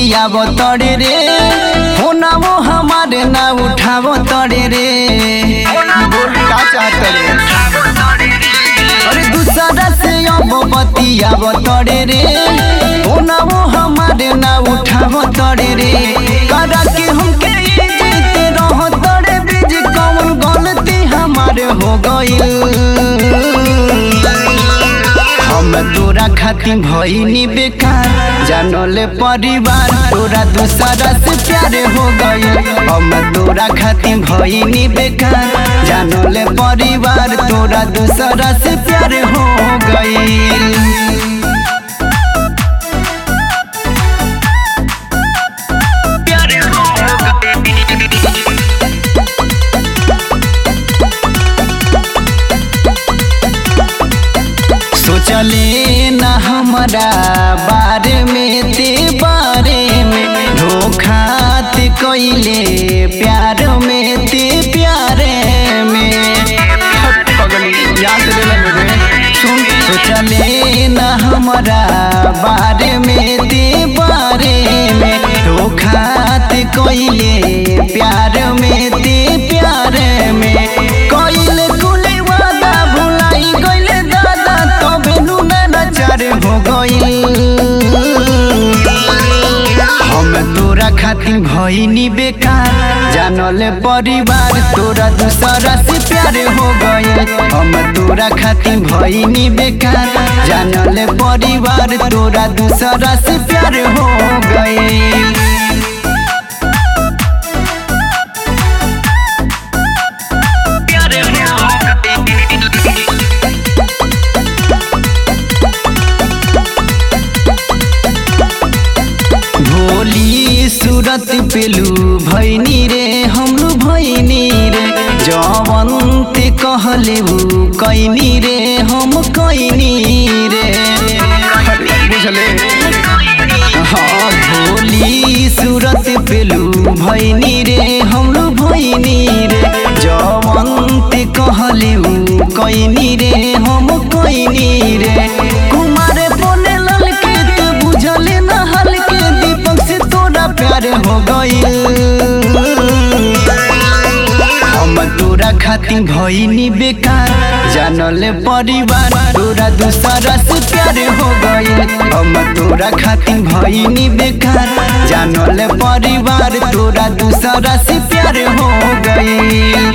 बतियाब तड़े रे होना वो हमारे ना उठाव तड़े रे बोल का चाहत रे अरे दूसरा से अब बतियाब तड़े रे होना वो हमारे ना उठाव तड़े रे करा के हमके जीते रह तड़े बीज कौन गलती हमारे हो गई हम तोरा खातिर भईनी बेकार जानले परिवार तोरा दूसरा से प्यार हो गई हम तोरा खातिर भईनी बेकार जानले परिवार तोरा दूसरा से प्यार हो गई सोचले न हमारा बारे में ते बारे में धोखा ते कोइले प्यार में ते प्यारे में पगली याद ले मेरे सुन सोचले न हमारा बारे में ते बारे में धोखा ते कोइले प्यार में ते प्यारे में कोइले कुले वादा भुलाई गइले दादा तबे नु नचार हो गइल हम तोरा खातिर भईनी बेकार जानले परिवार तोरा दूसरा से प्यार हो गए हम तोरा खातिर भईनी बेकार जानले परिवार तोरा दूसरा से प्यार हो गए भोली सूरत पेलू भैनी रे हमलू भैनी रे जवंत कहले ऊ कैनी रे हम कैनी रे बुझले हाँ भोली सूरत पेलू भैनी रे हमलू भैनी रे जवंत कहले ऊ कैनी रे हम कैनी रे कुमार बोले ललके तू बुझले न हलके दीपक से तोरा प्यार हो गइल हम तोरा खातिर भईनी बेकार जानले परिवार तोरा दूसरा से प्यार हो गइल हम तोरा खातिर भईनी बेकार जानले परिवार तोरा दूसरा से प्यार हो गइल